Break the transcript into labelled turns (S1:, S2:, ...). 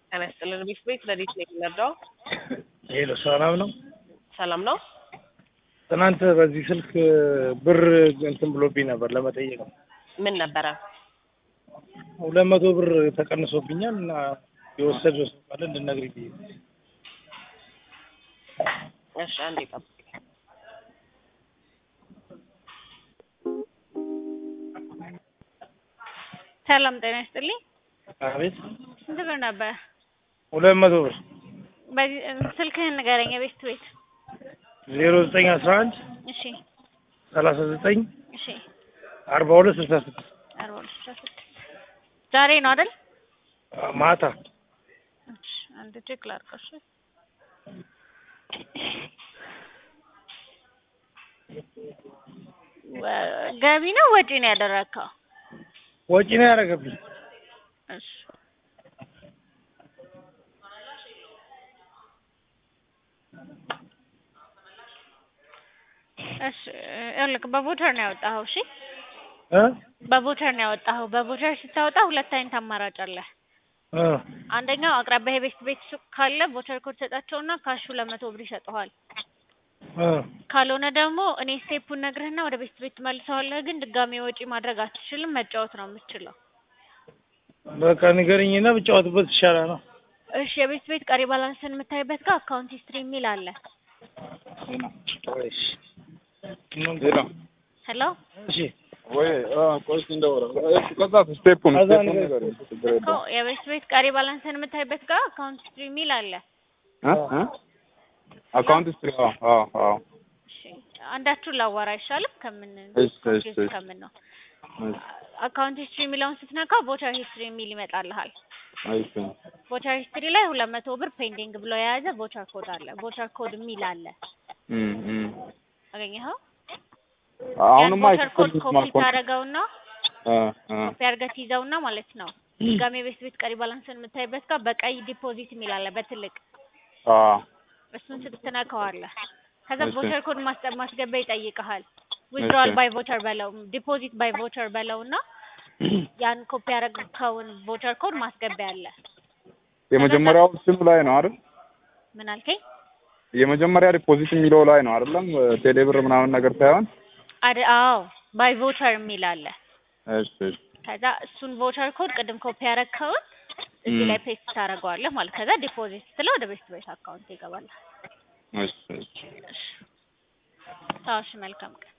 S1: ጤና ይስጥልን ቢፍ ቤት ለዲት ነው የሚነዳው።
S2: ሄሎ ሰላም ነው።
S1: ሰላም ነው።
S2: ትናንት በዚህ ስልክ ብር እንትን ብሎብኝ ነበር ለመጠየቅ ነው።
S1: ምን ነበረ?
S2: ሁለት መቶ ብር ተቀንሶብኛል እና የወሰደው ሰው ካለ እንድነግሪኝ ብዬ ነው።
S1: እሺ አንዴ ጠብቅ።
S3: ሰላም ጤና ይስጥልኝ።
S2: አቤት
S3: ስንት ብር ነበር?
S2: ሁለት መቶ ብር
S3: በዚህ ስልክህን ንገረኝ። የቤት ቤት
S2: ዜሮ ዘጠኝ አስራ አንድ
S3: እሺ፣
S2: ሰላሳ ዘጠኝ
S3: እሺ፣
S2: አርባ ሁለት ስልሳ ስድስት
S3: አርባ ሁለት ስልሳ ስድስት ዛሬ ነው አይደል?
S2: ማታ
S3: እሺ፣ አንድ ቼክ ላድርገው። እሺ ወ- ገቢ ነው ወጪ ነው ያደረግከው?
S2: ወጪ ነው ያደረገብኝ።
S3: እሺ እሺ ይኸውልህ በቮቸር ነው ያወጣኸው። እሺ
S2: እ
S3: በቮቸር ነው ያወጣኸው። በቮቸር ስታወጣ ሁለት አይነት አማራጭ አለ።
S2: እ
S3: አንደኛው አቅራቢያ የቤት ቤት ሱቅ ካለ ቮቸር ኮድ ሰጣቸውና ካሹ ለመቶ ብር ይሰጠዋል።
S2: እ
S3: ካልሆነ ደግሞ እኔ ስቴፑን ነግርህና ወደ ቤት ቤት ትመልሰዋለህ። ግን ድጋሜ ወጪ ማድረግ አትችልም። መጫወት ነው የምትችለው።
S2: በቃ ንገረኝና ብጫወትበት ይሻላል ነው።
S3: እሺ የቤት ቤት ቀሪ ባላንስን የምታይበት ጋር አካውንት ሂስትሪ የሚል አለ።
S2: እሺ
S4: ሌላ
S3: ሄሎ
S2: እሺ
S4: ወይ ቆይ እንደወራ እሺ፣ ከዛ ስቴፑን
S2: ከዛ
S4: ስቴፑን
S2: ነገር-
S4: ነገር ችግር
S3: እኮ
S4: የለውም
S3: የቤት ቤት ቀሪ ባላንስን የምታይበት ጋር አካውንት ሂስትሪ የሚል አለ።
S4: እ እ አካውንት ስትሪ አዎ አዎ አዎ
S3: እሺ አንዳችሁን ላዋራ አይሻልም? ከምን
S4: እሺ፣ እሺ፣ እሺ።
S3: ከምን ነው
S4: እሺ፣
S3: አካውንት ሂስትሪ የሚለውን ስትነካው ቮቸር ሂስትሪ የሚል ይመጣልሃል።
S4: እሺ
S3: ቮቸር ሂስትሪ ላይ ሁለት መቶ ብር ፔንዲንግ ብሎ የያዘ ቮቸር ኮድ አለ። ቮቸር ኮድ የሚል አለ።
S4: እም እም
S3: አገኘኸው?
S4: አሁንማ
S3: ያን ቮቸር ኮድ
S4: አይከፈልም
S3: ኮፒ
S4: ማለት ነው
S3: ታደርገውና
S4: እ እ
S3: ኮፒ አድርገህ ትይዘውና ማለት ነው ድጋሜ ቤት ቤት ቀሪ ባላንስን የምታይበት ጋር በቀይ ዲፖዚት የሚል አለ በትልቅ
S4: አ
S3: እሱን ስትነካዋለህ። ከዛ
S4: እሺ።
S3: ቮቸር ኮድ ማስጠ- ማስገባ ይጠይቅሃል። ዊዝድሮዋል
S4: እሺ።
S3: ባይ ቮቸር በለው ዲፖዚት ባይ ቮቸር በለውና ያን ኮፒ ያደረግከውን ቮቸር ኮድ ማስገቢያ አለ።
S4: የመጀመሪያው ስሙ ላይ ነው አይደል?
S3: ምን አልከኝ?
S4: የመጀመሪያ ዲፖዚት የሚለው ላይ ነው አይደለም? ቴሌብር ምናምን ነገር ሳይሆን
S3: አደ አዎ ባይ ቮቸር የሚል አለ።
S4: እሺ እሺ
S3: ከዛ እሱን ቮቸር ኮድ ቅድም ኮፒ ያደረግከውን እዚህ
S4: እም።
S3: ላይ ፔስት ታደርገዋለህ ማለት ከዛ ዲፖዚት ስትለው ወደ ቤት ቤት አካውንት ይገባል።
S4: እሺ እሺ
S3: ታዋሽ መልካም ቀን